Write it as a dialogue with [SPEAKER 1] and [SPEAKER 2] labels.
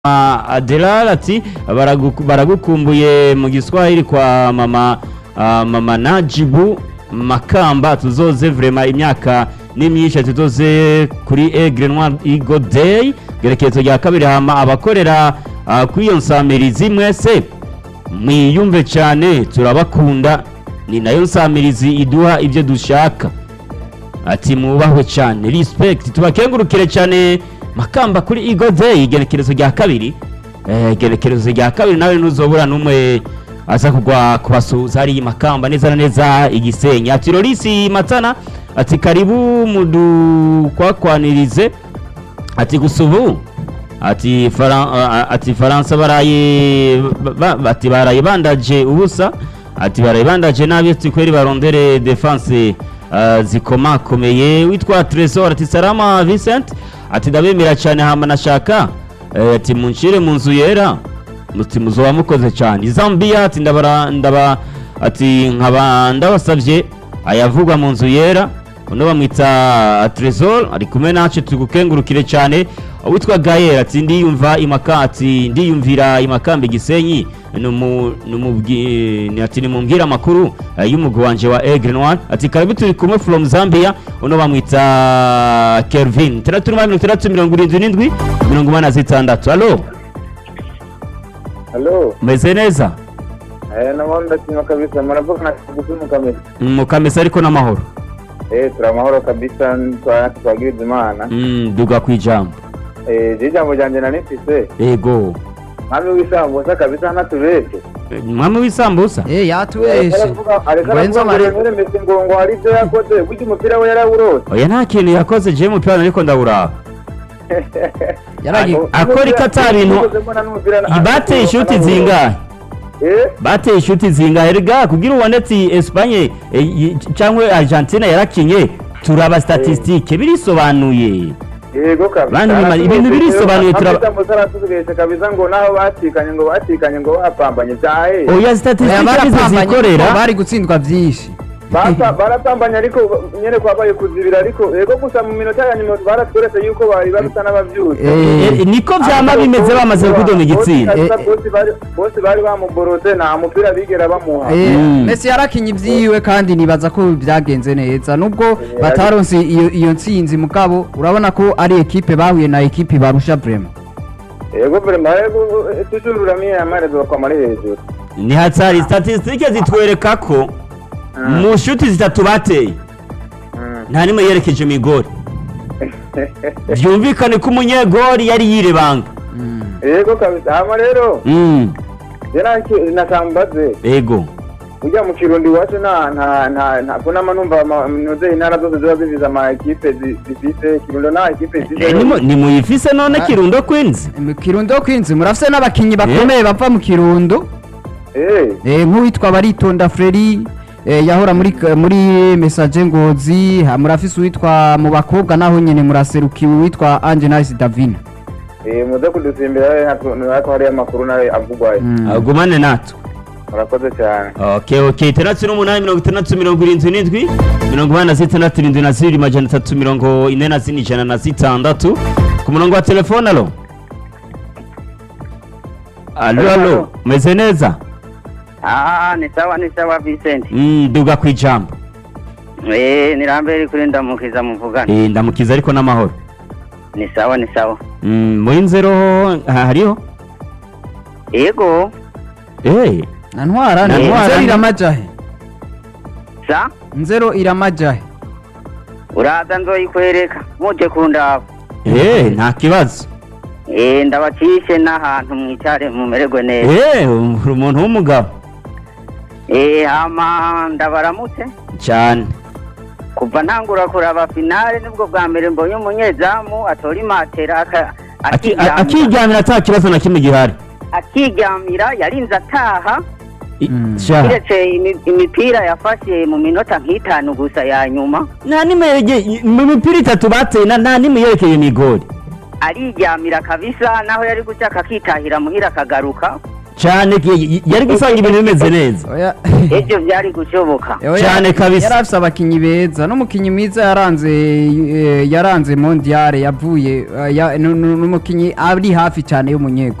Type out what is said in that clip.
[SPEAKER 1] Adelal ati "Baragu- baragukumbuye mu giswahili kwa mama ah, mama Najibu Makamba tuzoze vrema imyaka ni myinshi tuzoze kuri Aigle Noir Eagle Day gerekezo rya kabiri hama abakorera ah, kuri iyo nsamirizi mwese mwiyumve cyane turabakunda ni nayo nsamirizi iduha ibyo dushaka ati mwubahwe cyane respect tubakengurukire cyane makamba kuri Eagle Day igenekerezo rya kabiri eh, igenekerezo rya kabiri nawe ntuzobura n'umwe aza kugwa kubasuhuza hari makamba neza na neza igisenyi ati Lorisi Matana ati karibu mudukwakwanirize ati gusa ubu ati Faran- a- ati faransa baraye ba- ba- ati baraye bandaje ubusa ati baraye bandaje nabi ati kweri barondere defense uh, zikomakomeye witwa Tresor ati salama Vincent ati ndabemera cyane hama nashaka eh, ati munshire mu nzu yera muti muzoba mukoze cyane Zambia ati ndabara ndaba ati nkaba ndabasavye ayavugwa mu nzu yera uno bamwita Tresor ari kumwe nacu tugukengurukire cyane witwa Gael ati ndiyumva imaka ati ndiyumvira imakamba igisenyi numu numubwi ni ati nimumbwira amakuru eh, y'umugwi wanje wa Aigle Noir ati karibu turi kumwe from Zambia uno bamwita Kelvin 3677 86 allo
[SPEAKER 2] Halo,
[SPEAKER 1] meze neza
[SPEAKER 2] eh namahoro ndashima kabisa muravuga na kugufi mukamesa
[SPEAKER 1] mukamesa ariko n'amahoro
[SPEAKER 2] eh turi amahoro kabisa twa- twagiriza imana
[SPEAKER 1] mm, duga kwijambo
[SPEAKER 2] eh je ijambo ryanje nari mfise
[SPEAKER 1] ego
[SPEAKER 2] mwami w'isambusa kabisa ntatubeshe
[SPEAKER 1] Eh, mwami w'isambusa
[SPEAKER 3] Eh yatubeshe
[SPEAKER 2] areka
[SPEAKER 3] Lorenzo Mare-
[SPEAKER 2] aravuga Messi ngo ngo hari ibyo yakoze burya umupira we yarawurose
[SPEAKER 1] oya nta kintu yakoze je mupira ariko ndawuraba
[SPEAKER 3] yaragi
[SPEAKER 1] akora iki ata bintu bateye ishuti zingahe
[SPEAKER 2] eh
[SPEAKER 1] bateye ishuti zingahe erega kugira ubone ati Espagne eh, y- cyangwa Argentina yarakinye turaba statistique birisobanuye
[SPEAKER 2] yego kabisa
[SPEAKER 1] Bandi nyuma, ibintu birisobanuye, turaba-
[SPEAKER 2] turaba aratugeshe kabisa ngo naho batikanye ngo batikanye ngo bapambanye byahe
[SPEAKER 1] oya
[SPEAKER 3] Oya,
[SPEAKER 1] statistique nizo
[SPEAKER 3] barapambanye
[SPEAKER 1] zikorera
[SPEAKER 3] kuko bari gutsindwa byinshi
[SPEAKER 2] Basa- baratambanye ariko nyene kwabaye kuzibira ariko ego gusa mu minota ya nyuma baratweretse yuko bari barusa n'abavyutse
[SPEAKER 3] Eh,
[SPEAKER 1] Eh, niko vyama bimeze bamaze kudoma igitsina
[SPEAKER 2] Kabisa
[SPEAKER 3] Eh,
[SPEAKER 2] bose bari- bose bari bamuborode nta mupira bigera bamuha
[SPEAKER 3] Eh,
[SPEAKER 1] Mm.
[SPEAKER 3] Messi yarakinye ibyiwe kandi nibaza ko byagenze neza nubwo bataronse iyo iyo ntsinzi mugabo urabona ko ari ekipe bahuye na ekipe barusha vrema
[SPEAKER 2] ego vrema ego toujours uramiye amarezo kwa mari hejuru
[SPEAKER 1] ni hatari statistique zitwereka ko
[SPEAKER 2] Mm.
[SPEAKER 1] mu shuti zitatu bateye
[SPEAKER 2] Mm.
[SPEAKER 1] nta nimwe yerekeje migori vyumvikane ko umunyegori yari yirebanga
[SPEAKER 2] ego kabisa hama rero
[SPEAKER 1] mm.
[SPEAKER 2] je nasambaze
[SPEAKER 1] ego
[SPEAKER 2] ujya mu kirundi iwacu nta nta nta nta kunama numva ama- noze intara zose ziba zivize ama ekipe zi- zifise kirundo nta ekipe
[SPEAKER 1] Eh,
[SPEAKER 2] zifise
[SPEAKER 1] nimu- nimuyifise none
[SPEAKER 3] Ah.
[SPEAKER 1] kirundo kwinzi
[SPEAKER 3] mu kirundo kwinzi murafise n'abakinyi bakomeye bava mu kirundo
[SPEAKER 2] eh
[SPEAKER 3] Eh, nk'uwitwa baritonda freri eh, yahora muri muri message ngozi ha, murafise uwitwa mu bakobwa naho nyene muraserukiwe uwitwa Ange Nice Davina
[SPEAKER 2] eh muze kudusimbira hako hariyo amakuru nayo avugwayo
[SPEAKER 3] Mm.
[SPEAKER 1] agumane natwe
[SPEAKER 2] murakoze cyane
[SPEAKER 1] okay okay itandatu n'umunani mirongo itandatu mirongo irindwi n'indwi mirongo inani na zitandatu irindwi na zibiri majana atatu mirongo ine na zine ijana na zitandatu ku murongo wa telefone alo alo alo meze neza
[SPEAKER 4] Ah, ni sawa ni sawa Vincent.
[SPEAKER 1] Mm, duga kwijambo
[SPEAKER 4] Eh, nirambere kuri ndamukiza muvugana.
[SPEAKER 1] Eh, ndamukiza ariko n'amahoro
[SPEAKER 4] Ni sawa ni sawa.
[SPEAKER 1] Mm, muri nzero ha- hariho
[SPEAKER 4] Ego,
[SPEAKER 1] Eh,
[SPEAKER 3] na ntwara
[SPEAKER 1] Na
[SPEAKER 3] ni
[SPEAKER 1] Ntwara
[SPEAKER 3] nzero
[SPEAKER 1] ni-
[SPEAKER 3] iramajahe
[SPEAKER 4] sa
[SPEAKER 3] nzero iramajahe
[SPEAKER 4] uraza nzoyikwereka muje kundaba.
[SPEAKER 1] eh, nta kibazo
[SPEAKER 4] Eh, ndabacishe n'ahantu mwicare mumererwe neza.
[SPEAKER 1] Eh, uri umuntu w'umugabo
[SPEAKER 4] Eh, hama ndabaramutse.
[SPEAKER 1] cyane
[SPEAKER 4] Kuva ntangura kuraba finale nibwo bwa mbere mbonye umunyezamu atora imatera aka-
[SPEAKER 1] Aki- a-
[SPEAKER 4] akiryamira.
[SPEAKER 1] akiryamira ata kibazo na kimwe gihari
[SPEAKER 4] akiryamira yarinze ataha
[SPEAKER 1] I-
[SPEAKER 3] Mm.
[SPEAKER 1] sha.
[SPEAKER 4] kiretse imi- imipira yafashe mu minota nk'itanu gusa ya nyuma
[SPEAKER 1] nta nimwe yege- mu mipira itatu bateye na- nta nimwe yerekeye imigori
[SPEAKER 4] ariryamira kabisa naho yari gushaka akitahira muhira akagaruka
[SPEAKER 1] cyane ki- yari gusanga ibintu bimeze neza
[SPEAKER 3] Oya.
[SPEAKER 4] ibyo byari gushoboka
[SPEAKER 3] Oya,
[SPEAKER 1] Cyane kabisa.
[SPEAKER 3] yari afise abakinyi beza n'umukinyi mwiza yaranze eh, yaranze mondiale yavuye eh, ya- nu- nu- n'umukinyi ari hafi cyane y'umunyego